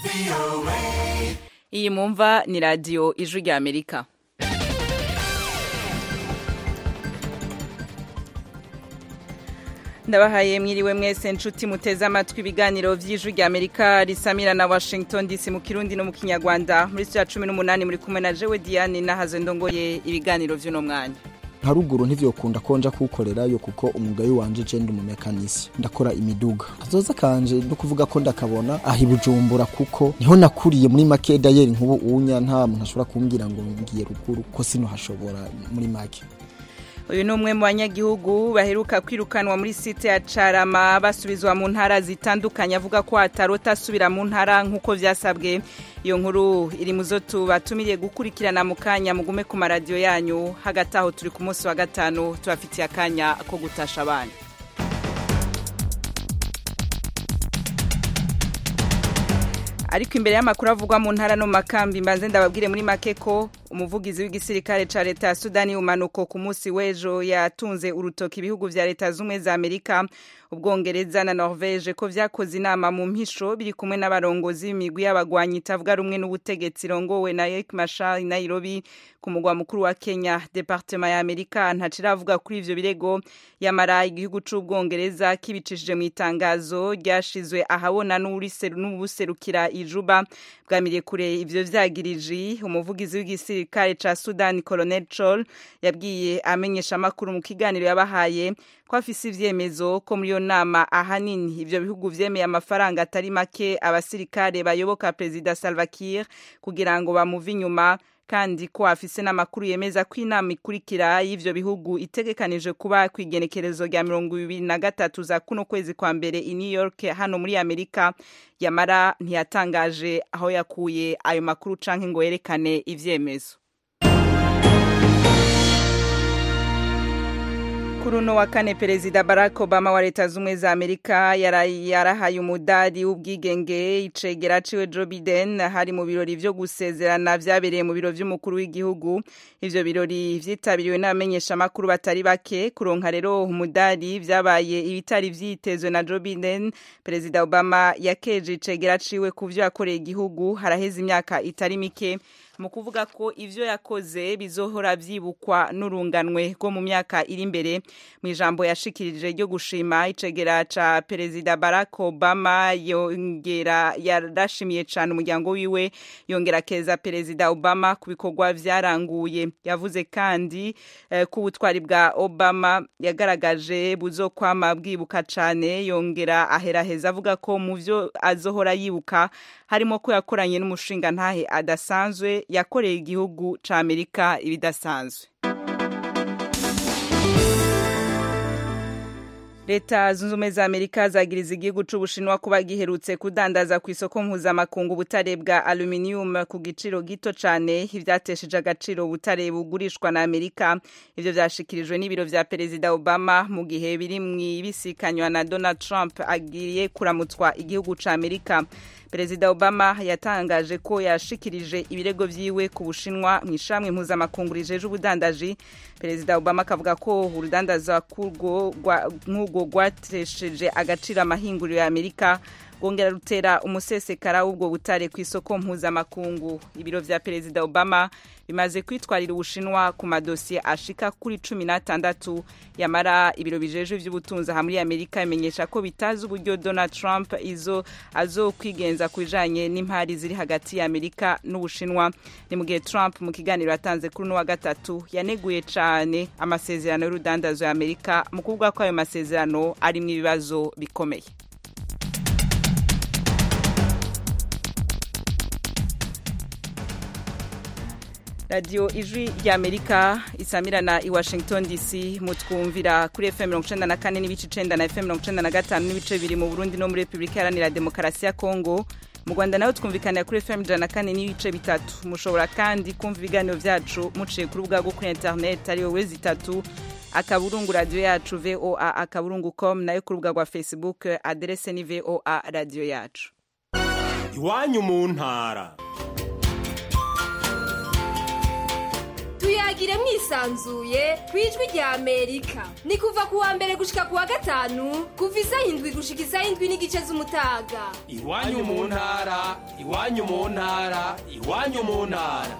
iyi mumva ni radiyo ijwi rya amerika ndabahaye mwiriwe mwese nshuti muteze amatwi ibiganiro by'ijwi rya amerika risamira na washington dc mu kirundi no mu kinyarwanda muri cya cumi n'umunani muri kumwe na jewe diane nahaze ndongoye ibiganiro by'uno mwanya haruguru ntivyokunda ko nja kuwukorerayo kuko umwuga wanje je ndi umumekanisi ndakora imiduga kazoza kanje no kuvuga ko ndakabona aha i bujumbura kuko niho nakuriye muri make dayeri nk'ubu unya nta muntu ashobora kumbwira ngo ngiye ruguru ko sino hashobora muri make uyu ni umwe mu banyagihugu baheruka kwirukanwa muri site ya carama basubizwa mu ntara zitandukanye avuga ko atarota asubira mu ntara nk'uko vyasabwe iyo nkuru iri mu zo tubatumiriye gukurikirana mu kanya mugume ku maradiyo yanyu hagati aho turi ku munsi wa gatanu tubafitiye akanya ko gutasha abana ariko imbere y'amakuru avugwa mu ntara no mu makambi mbanze ndababwire muri make ko umuvugizi w'igisirikare ca leta ya sudani umanuko ku munsi w'ejo yatunze urutoki ibihugu vya leta z'ubumwe za amerika ubwongereza na norvege ko vyakoze inama mu mpisho biri kumwe n'abarongozi b'imigwi y'abagwanyi itavuga rumwe n'ubutegetsi irongowe na Riek Machar i Nairobi ku mugwa mukuru wa Kenya departement ya Amerika ntaciravuga kuri ivyo birego yamara igihugu c'ubwongereza kibicishije mu itangazo ryashizwe ahabona n'ubuserukira ijuba bwamiriye kure ivyo vyagiriji umuvugizi w'igisirikare ca Sudan Colonel Chol yabwiye amenyesha amakuru mu kiganiro yabahaye ko afise ivyemezo ko muri iyo nama ahanini ivyo bihugu vyemeye amafaranga atari make abasirikare bayoboka perezida Salva Kiir kugira ngo bamuve inyuma kandi ko afise n'amakuru yemeza ko inama ikurikira y'ivyo bihugu itegekanije kuba kw'igenekerezo rya mirongo ibiri na gatatu za kuno kwezi kwa mbere i New York hano muri Amerika yamara ntiyatangaje aho yakuye ayo makuru canke ngo yerekane ivyemezo kuri uno wa kane perezida barack obama wa leta z'ubumwe za amerika yarahaye umudari w'ubwigenge icegera ciwe joe biden hari mu birori vyo gusezerana vyabereye mu biro vy'umukuru w'igihugu ivyo birori vyitabiriwe n'abamenyeshamakuru batari bake kuronka rero umudari vyabaye ibitari vyitezwe na joe biden perezida obama yakeje icegera ciwe ku vyo yakoreye igihugu haraheze imyaka itari mike mu kuvuga ko ivyo yakoze bizohora vyibukwa n'urunganwe rwo mu myaka iri imbere mu ijambo yashikirije ryo gushima icegera ca perezida Barack Obama yongera yarashimiye cane umuryango wiwe yongera keza perezida Obama ku bikorwa vyaranguye yavuze kandi eh, ku butwari bwa Obama yagaragaje buzokwama bwibuka cane yongera aheraheza avuga ko mu vyo azohora yibuka harimo ko yakoranye n'umushinga ntahe adasanzwe yakoreye igihugu ca Amerika ibidasanzwe leta zunze ubumwe za amerika zagiriza igihugu c'ubushinwa kuba giherutse kudandaza ku isoko mpuzamakungu ubutare bwa aluminium ku giciro gito cane ivyatesheje agaciro ubutare bugurishwa na amerika ivyo vyashikirijwe n'ibiro vya perezida obama mu gihe biri mw'ibisikanywa na donald trump agiye kuramutswa igihugu ca amerika perezida obama yatangaje ko yashikirije ibirego vyiwe ku bushinwa mu ishamwe mpuzamakungu rijeje ubudandaji perezida obama akavuga ko urudandaza nk'urwo rwatesheje agaciro amahinguriro ya amerika rwongera rutera umusesekara w'ubwo butare ku isoko mpuzamakungu ibiro vya perezida obama bimaze kwitwarira ubushinwa ku madosiye ashika kuri cumi n'atandatu yamara ibiro bijejwe vy'ubutunzi aha muri amerika bimenyesha ko bitazi uburyo donald trump izo azokwigenza ku bijanye n'impari ziri hagati ya amerika n'ubushinwa ni mu gihe trump mu kiganiro yatanze kuri uno wa gatatu yaneguye cane amasezerano y'urudandazo ya amerika mu kuvuga ko ayo masezerano arimwo ibibazo bikomeye radiyo ijwi ry'amerika isamirana i washington dc mutwumvira kuri fm mirongo icenda na kane n'ibice icenda na fm mirongo icenda na gatanu n'ibice bibiri mu burundi no muri repubulika iharanira demokarasi ya kongo mu rwanda naho twumvikanira kuri fm ijana na kane n'ibice bitatu mushobora kandi kumva ibiganiro vyacu muciye ku rubuga rwo kuri interineti ariyo wezi itatu akaburungu radiyo yacu voa akaburungu com nayo ku rubuga rwa facebook aderese ni voa radiyo yacu iwanyu mu ntara tuyagire mwisanzuye ku ijwi rya amerika ni kuva ku wa mbere gushika ku wa gatanu kuva isaha indwi gushika isaha indwi n'igice z'umutaga iwanyu mu ntara iwanyu mu ntara iwanyu mu ntara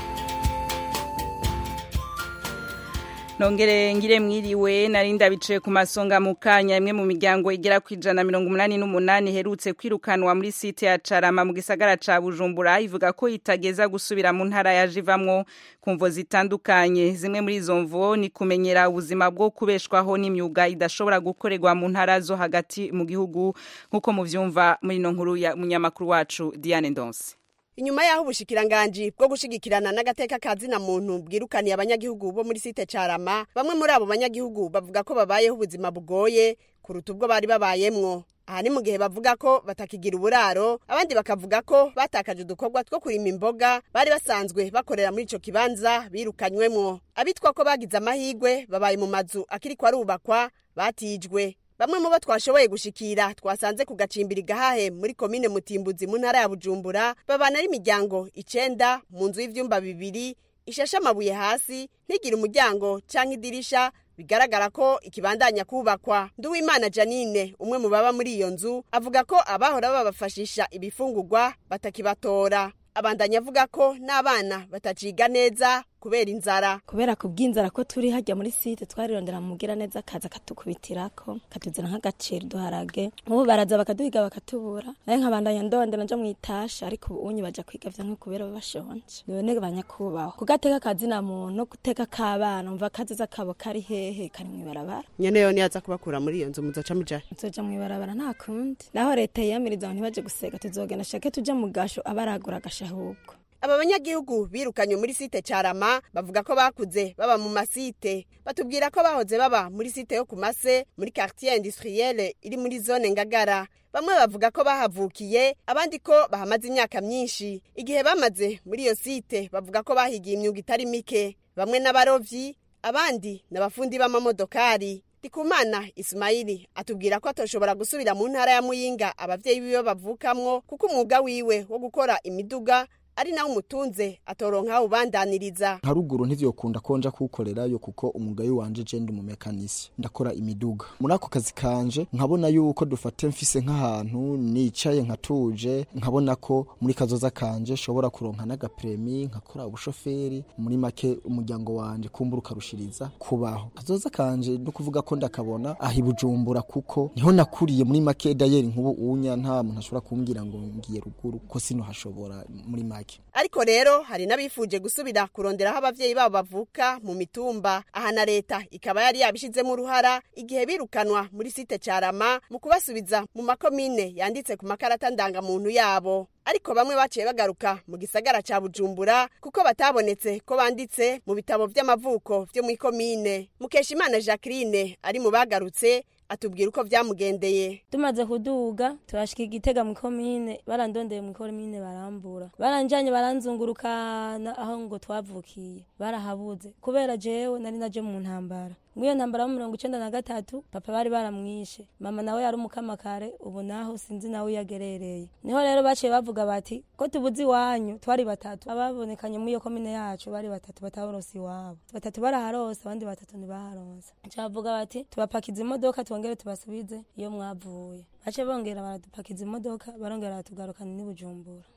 nongere ngire mwiriwe narinda bicaye ku masonga mu kanya imwe mu miryango igera ku ijana mirongo umunani n'umunani iherutse kwirukanwa muri site ya carama mu gisagara ca bujumbura ivuga ko itageza gusubira mu ntara yaje ivamwo ku mvo zitandukanye zimwe muri izo mvo ni kumenyera ubuzima bwo kubeshwaho n'imyuga idashobora gukorerwa mu ntara zo hagati mu gihugu nk'uko muvyumva muri ino nkuru ya munyamakuru wacu diane ndonse inyuma y'aho ubushikiranganji bwo gushigikirana n'agateka kazina muntu bwirukaniye abanyagihugu bo muri site carama bamwe muri abo banyagihugu bavuga ko babayeho ubuzima bugoye kuruta ubwo bari babayemwo aha ni mu gihe bavuga ko batakigira uburaro abandi bakavuga ko batakaje udukorwa two kurima imboga bari basanzwe bakorera muri ico kibanza birukanywemwo abitwa ko bagize amahigwe babaye mu mazu akiriko arubakwa batijwe bamwe mu bo twashoboye gushikira twasanze ku gacimbiri gahahe muri komine mutimbuzi mu ntara ya bujumbura babana n'imiryango icenda mu nzu y'ivyumba bibiri ishashe amabuye hasi ntigire umuryango canke idirisha bigaragara ko ikibandanya kubakwa nduwimana janine umwe mu baba muri iyo nzu avuga ko abahora babafashisha ibifungurwa batakibatora abandanya avuga ko n'abana bataciga neza kubera inzara kubera ku bw'inzara ko turi hajya muri site twarirondera mugira neza akaza katukubitirako katuzana nk'agaciro duharage nk'ubu baraza bakaduhiga bakatubura naye nkabandanya ndondera nja mu itasha ariko ubunyi baja kwiga vya nko kubera bashonje none banyakubaho kugateka kazina muntu no guteka k'abana umva kaziza kabo kari hehe kari mw'ibarabara nyene yo niyaza kubakura muri iyo nzu muzoca mujahe tuzoja mw'ibarabara nta kundi naho leta yiyamiriza ngo ntibaje gusega tuzogenda shake tuja mu gasho abaragura agashahubwo aba banyagihugu birukanywe muri site carama bavuga ko bakuze baba mu masite batubwira ko bahoze baba muri site yo ku mase muri quartier industrielle iri muri zone ngagara bamwe bavuga ko bahavukiye abandi ko bahamaze imyaka myinshi igihe bamaze muri iyo site bavuga ko bahigiye imyuga itari mike bamwe n'abarovyi abandi n'abafundi b'amamodokari Ndikumana Ismaili atubwira ko atoshobora gusubira mu ntara ya Muyinga abavyeyi biwe bavukamwo kuko umwuga wiwe wo gukora imiduga ari nawe umutunze atoronka ubandaniriza nka ruguru ntivyokunda ko nja kuwukorerayo kuko umwuga wanje je ndi umumekanisi ndakora imiduga muri ako kazi kanje nkabona yuko dufate mfise nk'ahantu nicaye nkatuje nkabona ko muri kazoza kanje shobora kuronka n'agapremi nkakora ubushoferi muri make umuryango wanje kumbura ukarushiriza kubaho kazoza kanje no kuvuga ko ndakabona aho ibujumbura kuko niho nakuriye muri make dayeri nk'ubu unya nta muntu ashobora kumbwira ngo ngiye ruguru ko sino hashobora muri make ariko rero hari n'abifuje gusubira kuronderaho abavyeyi babo bavuka mu mitumba aha na leta ikaba yari yabishizemo uruhara igihe birukanwa muri site carama mu kubasubiza mu makomine yanditse ku makarata ndangamuntu yabo ariko bamwe baciye bagaruka mu gisagara ca bujumbura kuko batabonetse ko banditse mu bitabo vy'amavuko vyo mw'ikomine mukeshimana jacqueline ari mu bagarutse atubwira uko vyamugendeye tumaze kuduga turashika igitega mu komine barandondeye mu komine barambura baranjanye baranzungurukana aho ngo twavukiye barahabuze kubera jewe nari naje mu ntambara mwiyo ntambara yo mirongo icenda na gatatu papa bari baramwishe mama nawe yari umukamakare ubu naho sinzi nawe yagerereye niho rero baciye bavuga bati ko tubuze iwanyu twari batatu ababonekanye muri iyo komine yacu bari batatu bataronse iwabo batatu baraharose abandi batatu ntibaharonse bavuga bati tubapakiza imodoka twongere tubasubize iyo mwavuye bace bongera baradupakiza imodoka barongera baratugarukana n'ibujumbura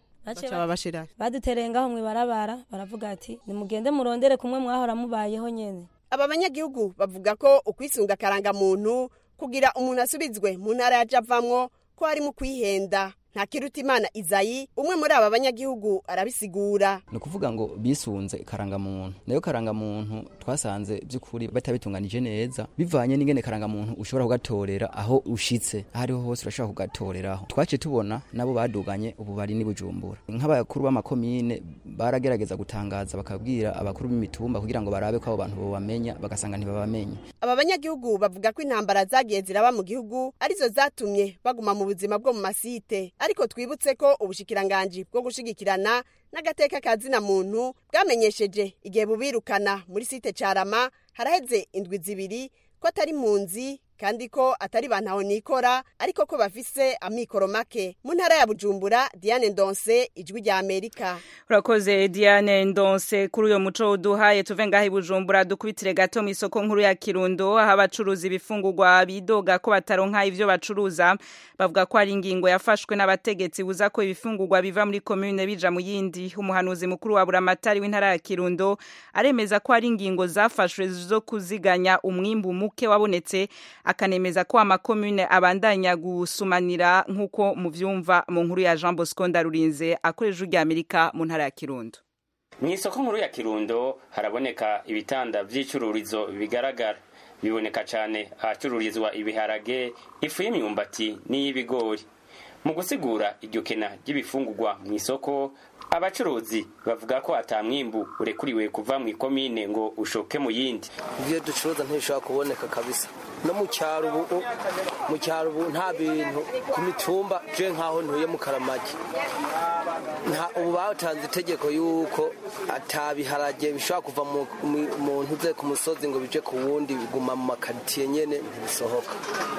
badutereye ngaho mwibarabara baravuga ati nimugende murondere kumwe mwahora mubayeho nyene aba banyagihugu bavuga ko ukwisunga akarangamuntu kugira umuntu asubizwe mu ntara yaje avamwo ko harimo kwihenda nta kiruta imana izayi umwe muri aba banyagihugu arabisigura ni ukuvuga ngo bisunze karangamuntu nayo karangamuntu twasanze by'ukuri batabitunganije neza bivanye n'ingene karangamuntu ushobora kugatorera aho ushitse aho ariho hose urashobora kugatoreraho twaciye tubona nabo baduganye ubu bari n'ibujumbura nk'abakuru b'amakomine baragerageza gutangaza bakabwira abakuru b'imitumba kugira ngo barabe ko abo bantu bobamenya bagasanga ntibabamenye aba banyagihugu bavuga ko intambara zagiye ziraba mu gihugu arizo zatumye baguma mu buzima bwo mu masite ariko twibutse ko ubushikiranganji bwo gushigikirana n'agateka ka zina muntu bwamenyesheje igihe bubirukana muri site carama haraheze indwi zibiri ko atari mpunzi kandi ko atari bantaho nikora ariko ko bafise amikoro make mu ntara ya bujumbura diane ndonse ijwi rya amerika urakoze diane ndonse kuri uyo muco uduhaye tuve ngaho i bujumbura dukubitire gato mu isoko nkuru ya kirundo aho abacuruza ibifungurwa bidoga ko bataronka ivyo bacuruza bavuga ko ari ingingo yafashwe n'abategetsi buza ko ibifungurwa biva muri komune bija mu yindi umuhanuzi mukuru wa buramatari w'intara ya kirundo aremeza ko ari ingingo zafashwe zo kuziganya umwimbu muke wabonetse akanemeza ko amakomune abandanya gusumanira nk'uko muvyumva mu nkuru ya Jean Bosco Ndarurinze akoresha ujya Amerika mu ntara ya Kirundo mu isoko nkuru ya kirundo haraboneka ibitanda vy'icururizo bigaragara biboneka cane ahacururizwa ibiharage ifu y'imyumbati n'iy'ibigori mu gusigura iryo kena ry'ibifungurwa mu isoko abacuruzi bavuga ko ata mwimbu urekuriwe kuva mu ikomine ngo ushoke mu yindi ibyo ducuruza ntibishobora kuboneka kabisa no mu cyaro ubu mu cyaro ubu nta bintu ku mitumba je nkaho ntuye mu karamagi nta ubu batanze itegeko yuko atabiharage bishobora kuva mu mu- mu ntuze ku musozi ngo bije ku wundi biguma mu makaritsiye nyene ntibisohoka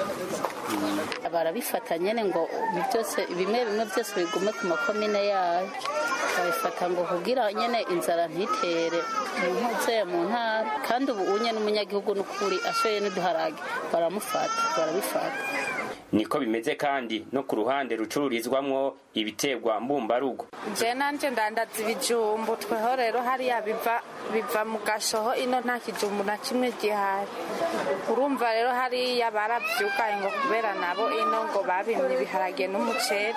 barabifata nyene ngo ibi byose bimwe bimwe byose bigume ku makomine yayo babifata ngo kugira nyene inzara ntitere ntuze mu ntara kandi ubu unye n'umunyagihugu n'ukuri ashoye n'uduharage baramufata barabifata niko bimeze kandi no ku ruhande rucururizwamwo ibiterwa mbumbarugo je nanje ndandaza ibijumbu tweho rero hariya biva biva mu gashoho ino nta kijumbu na kimwe gihari urumva rero hariya baravyugaye ngo kubera nabo ino ngo babimye ibiharage n'umuceri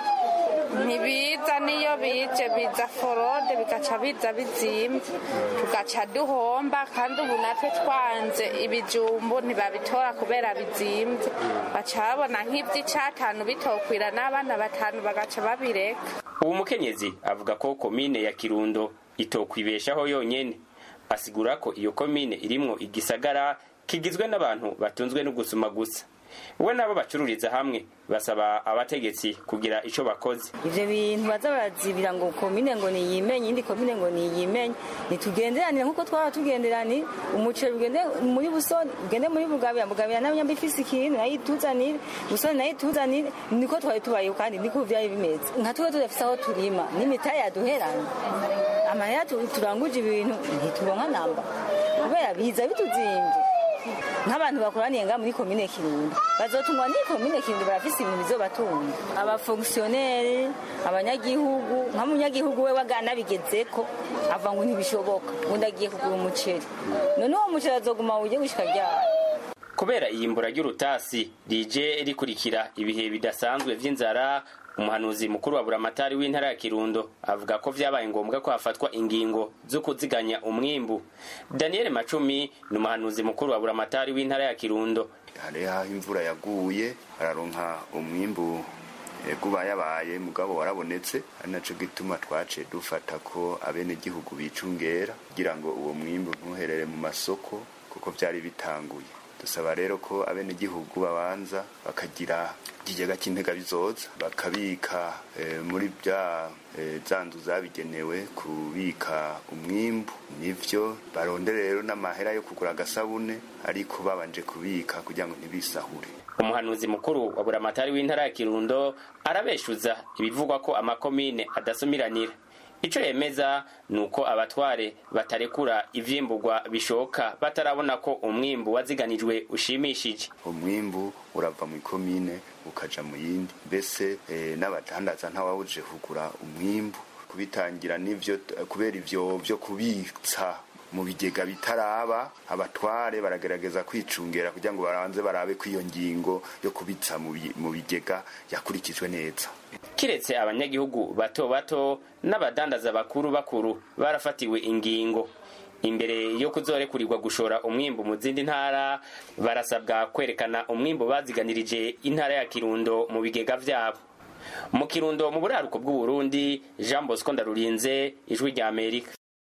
ntibiza niyo bije biza forode bigaca biza bizimvye tugaca duhomba kandi ubu natwe twanze ibijumbu ntibabitora kubera bizimvye baca babona nk'ivy'icatanu bitokwira n'abana batanu bagaca babireka uwo mukenyezi avuga ko komine ya kirundo itokwibeshaho yonyene asigura ko iyo komine irimwo igisagara kigizwe n'abantu batunzwe no gusuma gusa we nabo bacururiza hamwe basaba abategetsi kugira ico bakoze ivyo bintu baza barazibira ngo komine ngo niyimenye indi komine ngo niyimenye nitugenderanire nk'uko twaba tugenderanire umuceri ugende muri busoni ugende muri bugabira bugabira nayo nyamba ifise ikintu nayo ituzanire busoni nayo ituzanire niko twari tubayeho kandi niko vyari bimeze nka twe tudafise aho turima n'imitari yaduheranye amahera tu- turanguje ibintu ntituronka namba kubera biza bituzimvye nk'abantu bakoraniye nga muri komine kirundo bazotungwa n'iyi komine kirundo barafise ibintu bizobatunga abafongisiyoneri abanyagihugu nka munyagihugu we wagana bigezeko ava ngo ntibishoboka undi agiye kugura umuceri none uwo muceri azoguma uje gushika ryari kubera iyimbura ry'urutasi rije rikurikira ibihe bidasanzwe vy'inzara umuhanuzi mukuru wa buramatari w'intara ya kirundo avuga ko vyabaye ngombwa ko hafatwa ingingo zo kuziganya umwimbu daniel macumi ni umuhanuzi mukuru wa buramatari w'intara ya kirundo hariho aho imvura yaguye araronka umwimbu eh, guba yabaye mugabo warabonetse ari naco gituma twaciye dufata ko abenegihugu bicungera kugira ngo uwo mwimbu ntuherere mu masoko kuko vyari bitanguye dusaba rero ko abenegihugu babanza bakagira ikigega cy'intega bizoza bakabika eh, muri bya eh, za nzu zabigenewe kubika umwimbu nivyo barondere rero n'amahera yo kugura agasabune ariko babanje kubika kugira ngo ntibisahure umuhanuzi mukuru wa buramatari w'intara ya kirundo arabeshuza ibivugwa ko amakomine adasumiranira ico yemeza ni uko abatware batarekura ivyimburwa bishoka batarabona ko umwimbu waziganijwe ushimishije umwimbu urava mu ikomine ukaja mu yindi mbese eh, n'abadandaza ntawawuje kugura umwimbu kubitangira n'ivyo kubera ivyo vyo kubitsa mu bigega bitaraba abatware baragerageza kwicungera kugira ngo baranze barabe ko iyo ngingo yo kubitsa mu bi- mu bigega yakurikijwe neza kiretse abanyagihugu bato bato n'abadandaza bakuru bakuru barafatiwe ingingo imbere yo kuzorekurirwa gushora umwimbu mu zindi ntara barasabwa kwerekana umwimbu baziganirije intara ya kirundo mu bigega vyabo mu kirundo mu buraruko bw'uburundi jean bosco ndarurinze ijwi rya amerika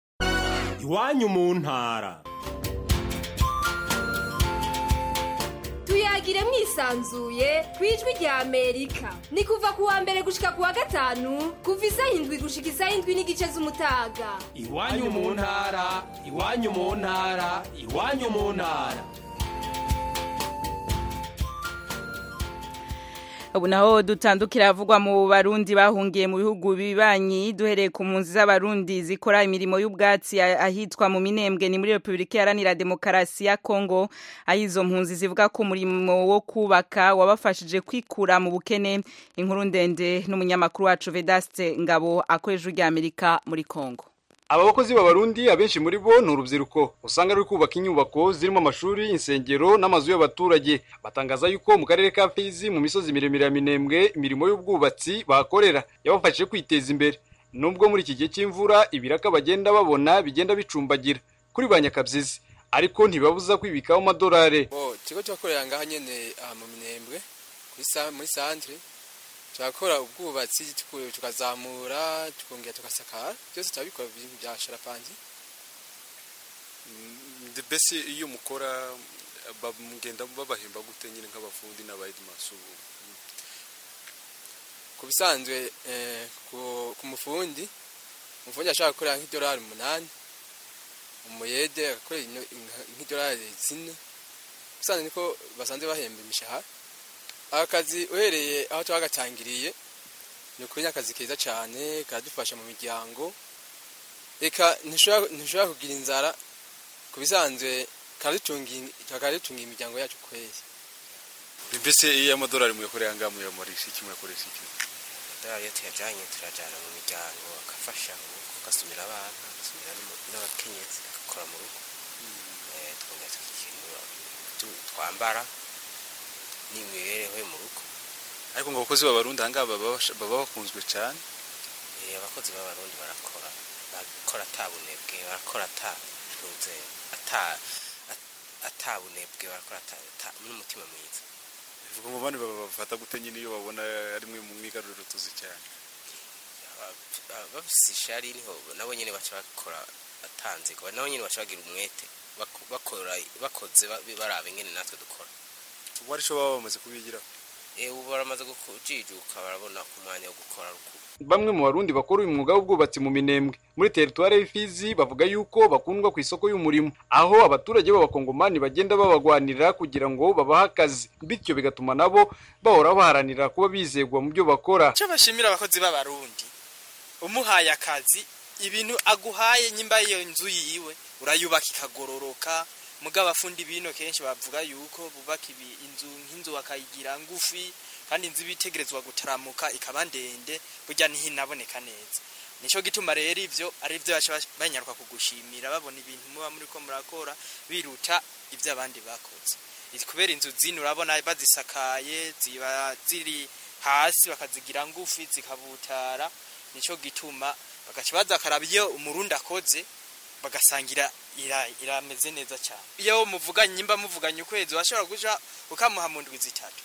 iwanyu mu ntara tuyagire mwisanzuye ku ijwi rya amerika ni kuva ku wa mbere gushika ku wa gatanu kuva isaha indwi gushika isaha indwi n'igice z'umutaga iwanyu mu ntara iwanyu mu ntara iwanyu mu ntara ubu naho dutandukira havugwa mu barundi bahungiye mu bihugu bibanyi duhereye ku mpunzi z'abarundi zikora imirimo y'ubwatsi ahitwa mu minembwe ni muri repubulika iharanira demokarasi ya kongo aho izo mpunzi zivuga ko umurimo wo kubaka wabafashije kwikura mu bukene inkuru ndende n'umunyamakuru wacu vedaste ngabo akoresha ujya amerika muri kongo aba bakozi b'abarundi abenshi muri bo ni urubyiruko usanga ruri kubaka inyubako zirimo amashuri insengero n'amazu y'abaturage batangaza yuko mu karere ka fizi mu misozi miremire ya minembwe imirimo y'ubwubatsi bahakorera yabafashije kwiteza imbere nubwo muri iki gihe cy'imvura ibiraka bagenda babona bigenda bicumbagira kuri ba nyakabyizi ariko ntibabuza kwibikaho amadolari ikigo cyakorera ngaha nyine mu minembwe muri santire turakora ubwubatsi tukazamura tukongera tugasakara byose turabikora ibintu bya sharapangi mbese iyo mukora mugenda babahemba gute nyine nk'abafundi n'abayedimasu ku bisanzwe ku mufundi umufundi ashaka gukora nk'idolari umunani umuyede agakora nk'idolari zine bisanzwe niko basanzwe bahemba imishahara akazi uhereye aho twagatangiriye ni ukuri akazi keza cyane karadufasha mu miryango reka ntushobora kugira inzara ku bisanzwe karadutunga imiryango yacu kwezi mbese iyo amadolari muyakorera ngaha muyamurisha iki muyakoresha iki amadolari iyo tuyajyanye turajyana mu miryango agafasha agasumira abana agasumira n'abakenyezi agakora mu rugo twongera tukikenura twambara n'imibereho yo mu rugo ariko ngo abakozi b'abarundi aha ngaha baba bakunzwe cyane abakozi b'abarundi barakora barakora atabunebwe barakora atatunze atabunebwe barakora n'umutima mwiza bivuga ngo bane babafata gute nyine iyo babona ari mwe mu mwigaruriro tuzi cyane bafise ishari niho nabo nyine baca bakora atanze nabo nyine baca bagira umwete bakora bakoze baraba ingene natwe dukora ubu ari cyo baba bamaze kubigira ubu baramaze kujijuka barabona ku mwanya wo gukora bamwe mu barundi bakora uyu mwuga w'ubwubatsi mu minembwe muri teritwari y'ifizi bavuga yuko bakundwa ku isoko y'umurimo aho abaturage b'abakongomani bagenda babagwanirira kugira ngo babahe akazi bityo bigatuma nabo bahora baharanira kuba bizegwa mu byo bakora icyo bashimira abakozi b'abarundi umuhaye akazi ibintu aguhaye nyimba iyo nzu yiwe urayubaka ikagororoka mugabo abafundi bino kenshi bavuga yuko bubaka inzu nk'inzu bakayigira ngufi kandi inzu ibitegerezwa gutaramuka ikaba ndende burya ntihinaboneka neza nicyo gituma rero ibyo ari byo banyaruka kugushimira babona ibintu muba muri ko murakora biruta ibyo abandi bakoze kubera inzu zino urabona bazisakaye ziba ziri hasi bakazigira ngufi zikabutara nicyo gituma bagaca bakaraba iyo umurundi akoze bagasangira irameze neza cyane iyo muvuganye nyimba muvuganye ukwezi washobora guca ukamuha mu ndwi zitatu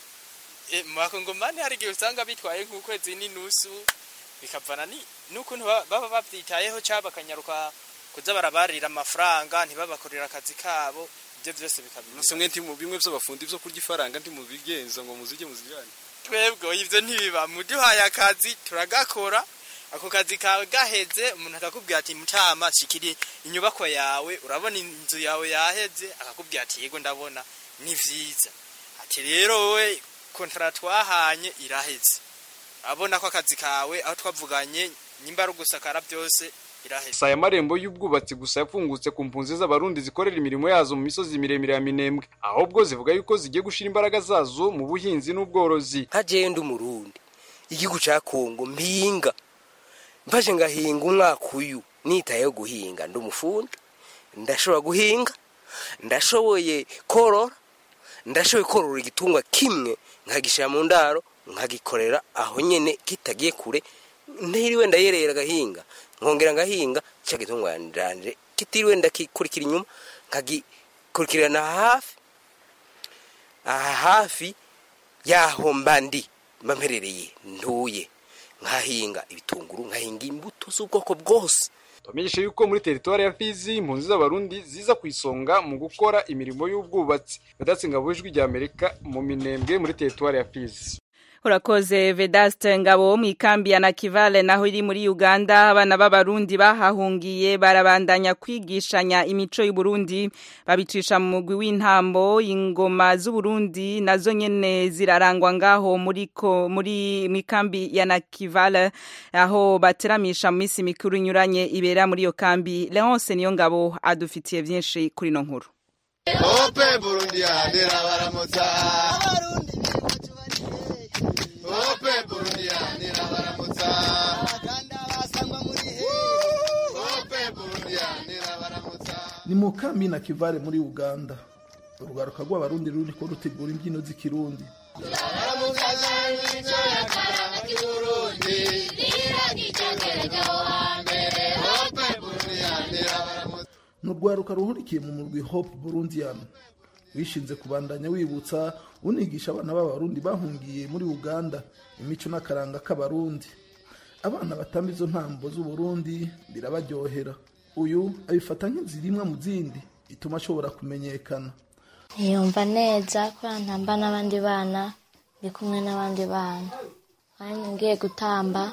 mu bakongomani hari igihe usanga bitwaye nk'ukwezi n'inusu bikavana n'ukuntu baba babyitayeho cyangwa bakanyaruka kuza barabarira amafaranga ntibabakorera akazi kabo ibyo byose bikabimwe bimwe by'abafundi byo kurya ifaranga ntimubigenza ngo muzijye muzijyane twebwe ibyo ntibiba muduhaye akazi turagakora ako kazi kawe gaheze umuntu akakubwira ati mutama shikiri inyubako yawe urabona inzu yawe yaheze akakubwira ati yego ndabona ni vyiza ati rero wowe kontara twahanye iraheze abona ko akazi kawe aho twavuganye nyimba ari ugusakara byose iraheze saya marembo y'ubwubatsi gusa yafungutse ku mpunzi z'abarundi zikorera imirimo yazo mu misozi miremire ya minembwe ahubwo zivuga yuko zigiye gushira imbaraga zazo mu buhinzi n'ubworozi hagenda umurundi igihugu ca kongo mpinga mfashe ngahinga umwaka uyu nitayeho guhinga ndi umufundi ndashobora guhinga ndashoboye korora ndashoboye korora igitungwa kimwe nkagishyira mu ndaro nkagikorera aho nyine kitagiye kure ntiriwe ndayerera agahinga nkongera ngahinga cya gitungwa ndanje kitiriwe ndakikurikira inyuma nkagikurikirana hafi aha hafi yaho mba ndi mba mperereye ntuye nkahinga ibitunguru nkahinga imbuto z'ubwoko bwose tubamenyeshe yuko muri teritwari ya fizi impunzi z'abarundi ziza ku isonga mu gukora imirimo y'ubwubatsi badatse ngabo ijwi rya amerika mu minembwe muri teritwari ya fizi urakoze vedaste ngabo mu ikambi ya nakivale naho iri muri uganda abana b'abarundi bahahungiye barabandanya kwigishanya imico y'uburundi babicisha mu mugwi w'intambo ingoma z'uburundi nazo nyene zirarangwa ngaho muri ko muri mu ikambi ya nakivale aho bateramisha mu minsi mikuru inyuranye ibera muri iyo kambi leonce niyo ngabo adufitiye vyinshi kuri ino nkuru Ope Burundi andera baramutsa Ope Burundi andera baramutsa Ope Burundi andera baramutsa ni mu kambi na kivare muri uganda urugaruka rw'abarundi ruriko rutegura imbyino z'ikirundi baramukaza imico y'akaranga k'Uburundi niragicengere hambere Ope Burundi andera baramutsa ni urwaruka ruhurikiye mu murwi hope burundian wishinze kubandanya wibutsa unigisha abana b'abarundi bahungiye muri uganda imico n'akaranga k'abarundi abana batamba izo ntambo z'uburundi birabaryohera uyu abifata nk'inzirimwe mu zindi ituma ashobora kumenyekana yumva neza kubera ntamba n'abandi bana ndi kumwe n'abandi bana kandi ngiye gutamba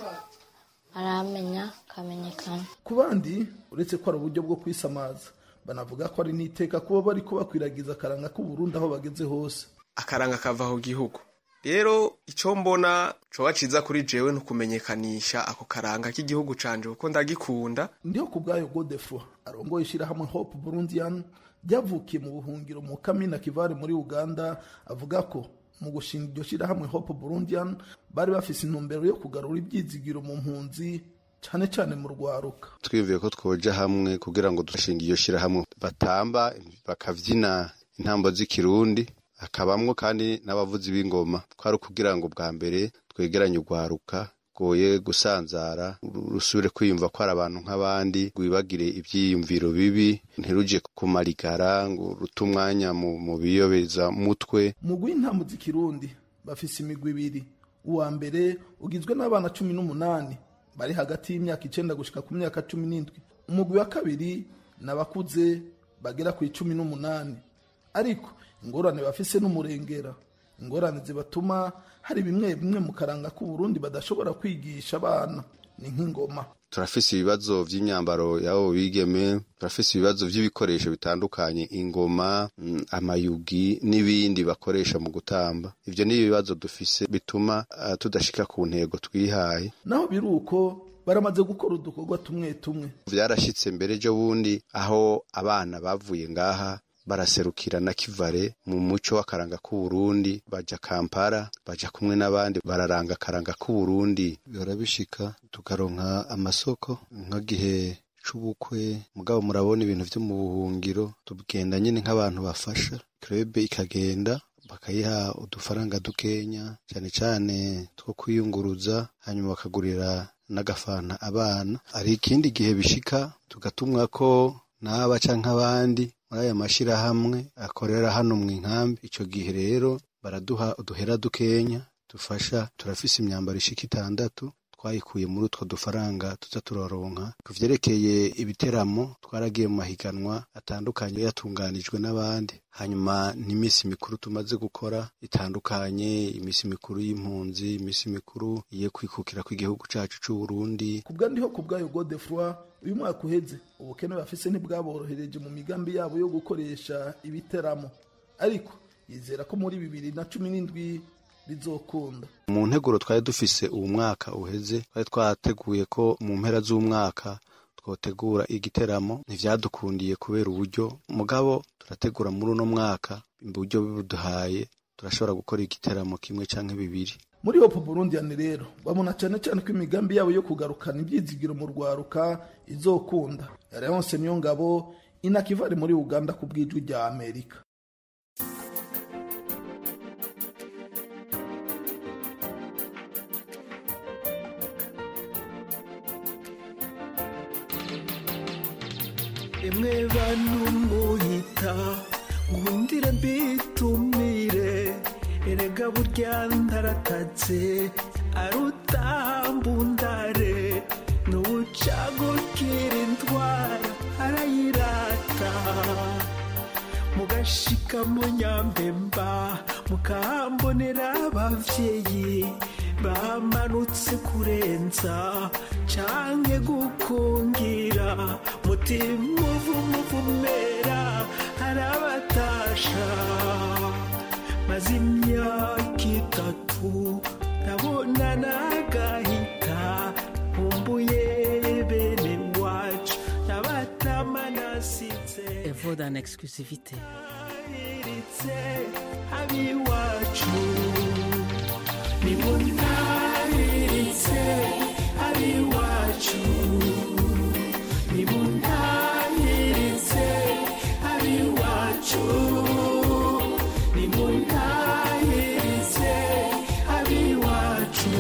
aramenya akamenyekana ku bandi uretse ko ari uburyo bwo kwisamaza banavuga ko ari n'iteka kuba bari ko bakwiragiza akaranga k'uburundi aho bageze hose akaranga kava ku gihugu rero icyo mbona coba ciza kuri jewe ni ukumenyekanisha ako karanga k'igihugu canje kuko ndagikunda ndiho ku bwayo godefro arongoye ishyirahamwe hope burundian ryavukiye mu buhungiro mu kamina kivare muri uganda avuga ko mu gushinga iryo shyirahamwe hope burundian bari bafise intumbero yo kugarura ibyizigiro mu mpunzi cyane cyane mu rwaruka twiyumviye ko twoja hamwe kugira ngo dushinge iyo shyirahamwe batamba bakavyina intambo z'ikirundi hakabamwo kandi n'abavuzi b'ingoma twari ukugira ngo bwa mbere twegeranye urwaruka goye gusanzara rusubire kwiyumva ko ari abantu nk'abandi rwibagire ibyiyumviro bibi ntiruje kumarigara ngo rute umwanya mu biyobeza mutwe mu rw'intambo z'ikirundi bafise imigwi ibiri uwa mbere ugizwe n'abana cumi n'umunani bari hagati y'imyaka icenda gushika ku myaka cumi n'indwi umugwi wa kabiri ni abakuze bagera ku icumi n'umunani ariko ingorane bafise n'umurengera ingorane zibatuma hari bimwe bimwe mu karanga k'uburundi badashobora kwigisha abana ni nk'ingoma turafise ibibazo vy'imyambaro y'abo bigeme turafise ibibazo vy'ibikoresho bitandukanye ingoma mm, amayugi n'ibindi bakoresha mu gutamba ivyo ni ibibazo dufise bituma uh, tudashika ku ntego twihaye naho biri uko baramaze gukora udukorwa tumwe tumwe vyarashitse mbere ejo bundi aho abana bavuye ngaha baraserukira na kivare mu muco w'akaranga k'uburundi baja kampala baja kumwe n'abandi bararanga akaranga k'uburundi bihora bishika tukaronka amasoko nk'igihe c'ubukwe mugabo murabona ibintu vyo mu buhungiro tugenda nyene nk'abantu bafasha krebe ikagenda bakayiha udufaranga dukenya cane cane two kwiyunguruza hanyuma bakagurira n'agafana abana hari ikindi gihe bishika tugatumwa ko n'aba canke abandi muri aya mashirahamwe akorera hano mu nkambi ico gihe rero baraduha uduhera dukenya dufasha turafise imyambaro ishika itandatu twayikuye muri utwo dufaranga tuza turaronka ku vyerekeye ibiteramo twaragiye mu mahiganwa atandukanye yatunganijwe n'abandi hanyuma n'imisi mikuru tumaze gukora itandukanye imisi mikuru y'impunzi imisi mikuru iye kwikukira kw'igihugu cacu c'uburundi kubwa ndiho ku bwayo godefroi uyu mwaka uheze ubukene bafise ntibwaborohereje mu migambi yabo yo gukoresha ibiteramo ariko yizera ko muri bibiri na cumi n'indwi bizokunda mu nteguro twari dufise uwu mwaka uheze twari twateguye ko mu mpera z'umwaka twotegura igiteramo ntivyadukundiye kubera uburyo mugabo turategura muri uno mwaka uburyo bibuduhaye turashobora gukora igiteramo kimwe canke bibiri muri hope burundian rero babona cyane cyane ko imigambi yabo yo kugarukana ibyizigiro mu rwaruka izokunda leonce niyo ngabo inakivari muri uganda ku bw'ijwi rya amerika emwe bantu muhita nkundire mbitumire erega burya ndaratatse arutambundare n'ubucagukira indwara arayirata mugashika mu nyambemba mukambonera abavyeyi bamanutse kurenza canke gukungira mutima uvumuvumera arabatasha maze imyaka itatu ndabona nagahita nkumbuye bene wacu nabatama nasize Et vaut en exclusivité. iritse abiwacu nimuntahiritse abiwacu nimuntahiritse abiwacu nimuntahiritse abiwacu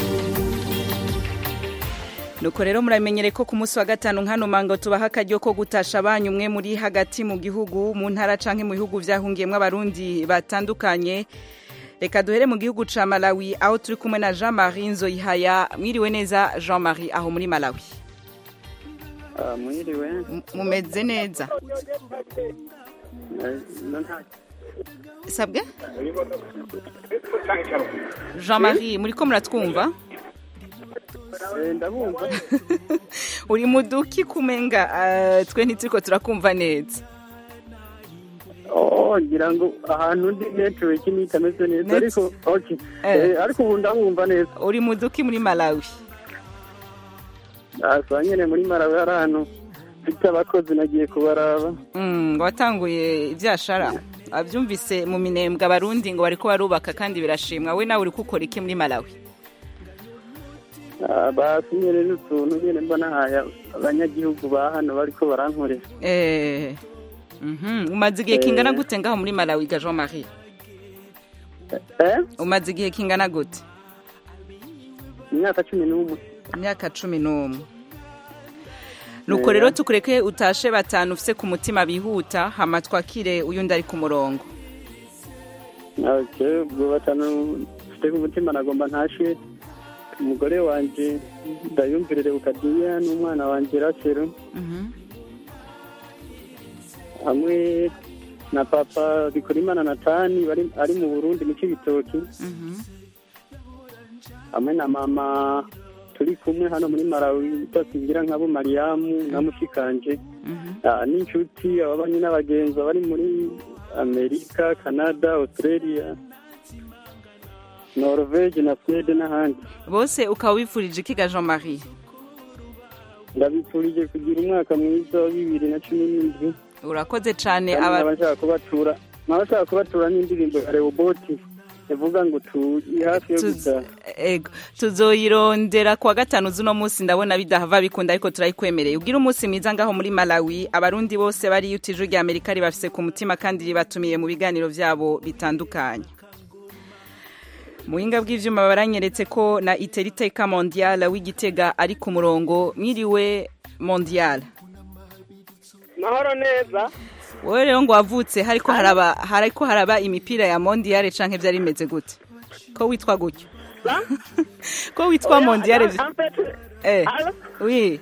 nuko rero muramenyere ko ku munsi wa gatanu nkano mango tubaha akaryo ko gutasha banyu umwe muri hagati mu gihugu mu ntara canke mu bihugu vyahungiyemwo abarundi batandukanye reka duhere mu gihugu ca malawi aho turi kumwe na jean marie nzoyihaya mwiriwe neza jean marie aho muri malawi mwiriwe mumeze neza sabwe jean marie muriko muratwumva ndabumva uri mu duki kumenga eh, twe ntituriko turakumva neza oh ngira ngo ahantu ndi network ni itameze neza Net- ariko okay Eh. Eh, ariko ubu ndamwumva neza uri mu duki muri malawi asa nyene muri Malawi hari ahantu mfite abakozi nagiye kubaraba Mm, ngo watanguye ibyashara abyumvise mu minembwe abarundi ngo bariko barubaka kandi birashimwa we nawe uri gukora iki muri malawi Ah, basi nyene n'utuntu nyene mba nahaye abanyagihugu ba hano bariko barankorera Eh, mhm, umaze igihe Eh. kingana gute ngaho muri malawi ga jean marie umaze igihe kingana gute imyaka cumi n'umwe imyaka cumi n'umwe nuko rero tukureke utashe batanu ufise ku mutima bihuta hama twakire uyundi ari ku murongo okay ubwo batanu mfite ku mutima nagomba ntashe umugore wanje ndayumvirire ukadiya n'umwana wanje rasero hamwe na papa bikorimana natani bari ari mu burundi mu cibitoki hamwe na mama turi kumwe hano muri malawi twasingira nkabo mariyamu na mushikanje Ah, n'inshuti ababanyi n'abagenzi bari muri amerika canada australia norvege na swede n'ahandi bose ukaba wifurije iki ga jean marie ndabifurije kugira umwaka mwiza wa bibiri na cumi n'indwi urakoze cane kandi aba nkaba nshaka kubatura nkaba nshaka kubatura n'indirimbo ya rewoboti ivuga ngo turi hafi yo Tuz- gutaha ego tuzoyirondera kuwa gatanu z'uno munsi ndabona bidahava bikunda ariko turayikwemereye ubwire umunsi mwiza ngaho muri malawi abarundi bose bari utije rya amerika ribafise ku mutima kandi ribatumiye mu biganiro vyabo bitandukanye muhinga bw'ivyuma baranyeretse ko na iteriteka mondial w'igitega ari ku murongo mwiriwe mondial mahoro neza wowe rero ngo wavutse hariko haraba hariko haraba imipira ya mondial canke vyari bimeze gute ko witwa gutyo ko witwa Oya, mondial en- en fait, eh Allô? oui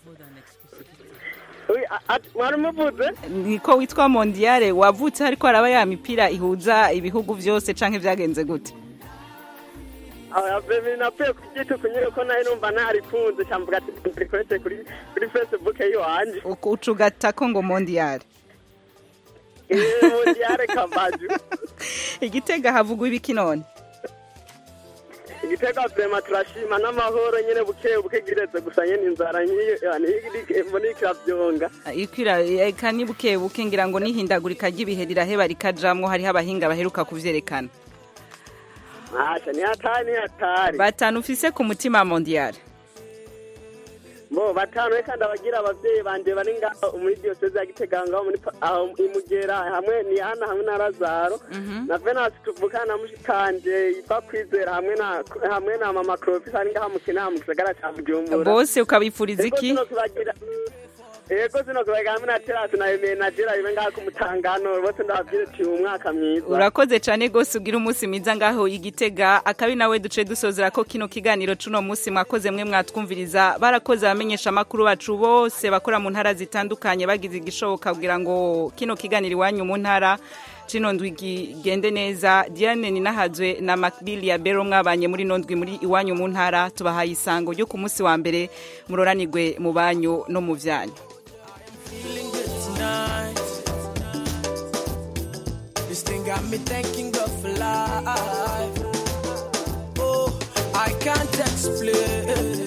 Oui, a- a- mwari muvuze niko witwa mondial wavutse hariko haraba ya mipira ihuza ibihugu vyose canke vyagenze gute Ah, bebe napfuye kubyituka nyine ko nayo numva ntarikunze cyamvuga ati ndikorete kuri kuri facebook yiwanje Uku- ucugatako ngo mondial mondiale kabaju igitega havugwa ibiki none igitega vrema turashima n'amahoro nyine buke buke giretse gusa nyine inzara nkiyo yani mbona ikiravyonga ikwira eka ni buke buke ngira ngo nihindagurika ry'ibihe riraheba rikajamwo hariho abahinga baheruka kuvyerekana asha ni hatari ni hatari batanu ufise ku mutima mondial bo batanu reka ndabagira abavyeyi banje bari ngaho muri diyoseze ya gitega ngaho muri pa- aho imugera hamwe ni ana hamwe na lazaro na venasi tuvukana na mushikanje iva kwizera hamwe na hamwe na mama crofis ari ngaho mu kinama mu gisagara ca bujumbura bose ukabifuriza Ego iki zino tubagira ego zino tubagira hamwe na terasi na emeye na jera ibe ngaho ku mutangano bose ndababwire ati umwaka mwiza urakoze cane gose ugira umunsi mwiza ngaho igitega akabi nawe duce dusozera ko kino kiganiro cuno munsi mwakoze mwe mwatwumviriza barakoze abamenyesha amakuru bacu bose bakora mu ntara zitandukanye bagize igishoboka kugira ngo kino kiganiro iwanyu mu ntara cino ndwi gigende neza diane ninahazwe na macbill ya bero mwabanye muri ino ndwi muri iwanyu mu ntara tubahaye isango ryo ku munsi wa mbere muroranirwe mu banyu no mu vyanyu tonight. This thing got me thanking God for life. Oh, I can't explain.